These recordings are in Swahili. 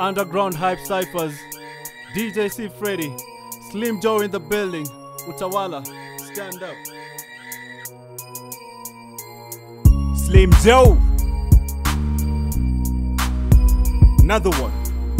Underground Hype Cyphers, DJ C Freddy, Slim Joe in the building, Utawala, stand up. Slim Joe. Another one.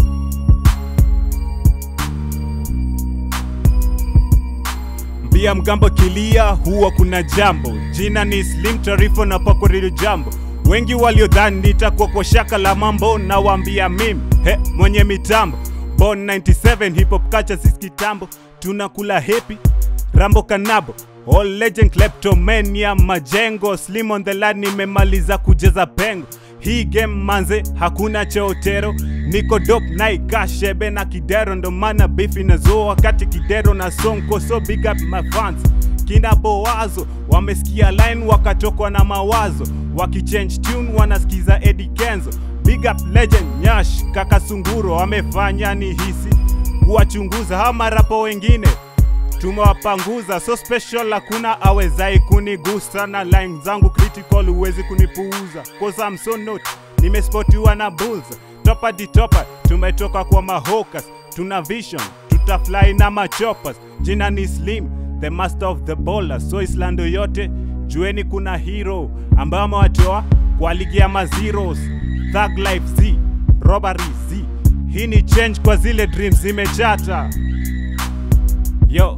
Mbia mgambo kilia, huwa kuna jambo. Jina ni Slim Tarifo na pako Radio Jambo. Wengi waliodhani nitakuwa kwa shaka la mambo, na waambia mimi he, mwenye mitambo Born 97 hip hop culture sisi kitambo, tunakula happy Rambo Kanabo All legend kleptomania majengo Slim on the line nimemaliza kujeza pengo hii game manze hakuna cheotero niko dop naikashebe na kidero ndo maana beef inazoa wakati kidero na sonko so big up my fans kina bowazo wamesikia line wakatokwa na mawazo wakichange tune wanasikiza Eddie Kenzo big up legend nyash kaka sunguro wamefanya ni hisi kuwachunguza hawa marapo wengine tumewapanguza so special hakuna awezai kunigusa na line zangu critical huwezi kunipuuza cause I'm so not nimespotiwa na bulls topa di topa tumetoka kwa mahokas tuna vision tutafly na machopas jina ni slim the master of the bowler so islando yote jueni kuna hero ambayo amewatoa kwa ligi ya mazeros thug life z robbery z hii ni change kwa zile dreams zimechata yo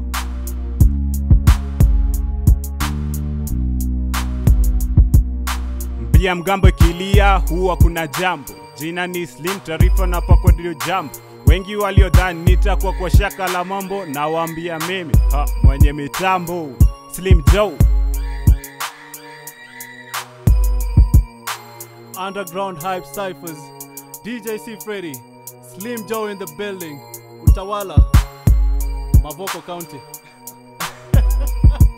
Mbia mgambo ikilia huwa kuna jambo. Jina ni Slim Tarifa na pako ndio jambo. Wengi waliodhani nitakuwa kwa shaka la mambo, na waambia mimi ha, mwenye mitambo Slim Joe. Underground Hype Cyphers, DJ C Freddy, Slim Joe in the building, Utawala, Mavoko County.